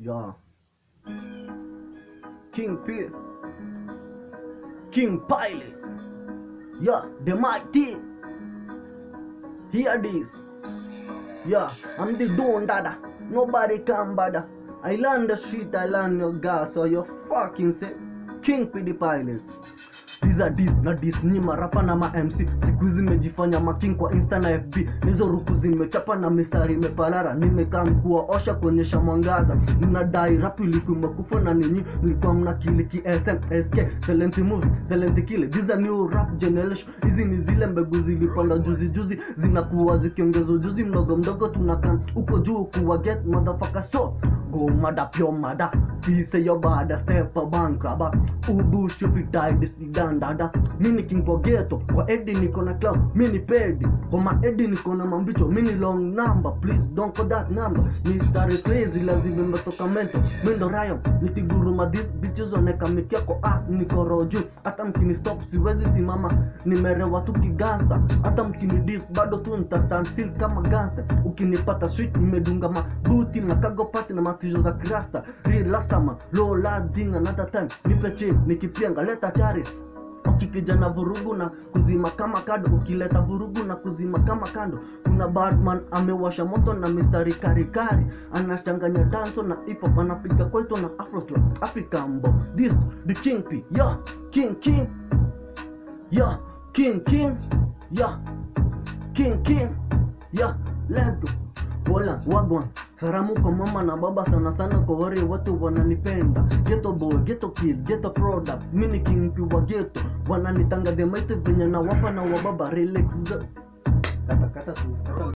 Yeah. King P. King Pilot. Yeah, the mighty. Hear this. Yeah, I'm the Don Dada. Nobody can bother. I land the street, I land your gas, so you fucking say King P the Pilot. These are this na this ni marapa na ma MC siku hizi nimejifanya making kwa Insta na FB nizo ruku zimechapa na mistari imepalara nimekaa mkua osha kuonyesha mwangaza mnadai rap ilikuwa imekufa na ninyi mlikuwa mna kili ki SM SK silent movie silent kile these are new rap generation hizi ni zile mbegu zilipanda juzi juzi zinakuwa zikiongeza ujuzi mdogo mdogo tunakaa uko juu kuwa get motherfucker so go mada pure mada fise yo bada step a bankraba ubu shupi die sidan dada mini king kwa ghetto kwa edi niko na club mini pedi kwa ma edi niko na mambicho mini long number please don't call that number ni stari crazy lazima imetoka mento mindo rayo nikiguruma this bitches waneka mikia kwa ass niko roju hata mkini stop siwezi simama nimerewa tu kigangsta hata mkini dis bado tu nita stand still kama gangster ukinipata street nimedunga mabuti na kago pati na matizo za krasta real last time low lading another time nipe chain nikipianga leta chari ukikija na vurugu na kuzima kama kado ukileta vurugu na kuzima kama kando kuna badman amewasha moto na mistari karikari anachanganya danso na hip hop anapiga kwaito na afro afrikambo this the king p yeah king king yeah king king yeah king king yeah let's go Wala wagwan salamu kwa mama na baba sana sana kwa wale watu wananipenda ghetto boy ghetto kid ghetto product mini king wa ghetto wananitanga the mighty venye na wapa na wababa relax the- Kata kata tu. Kata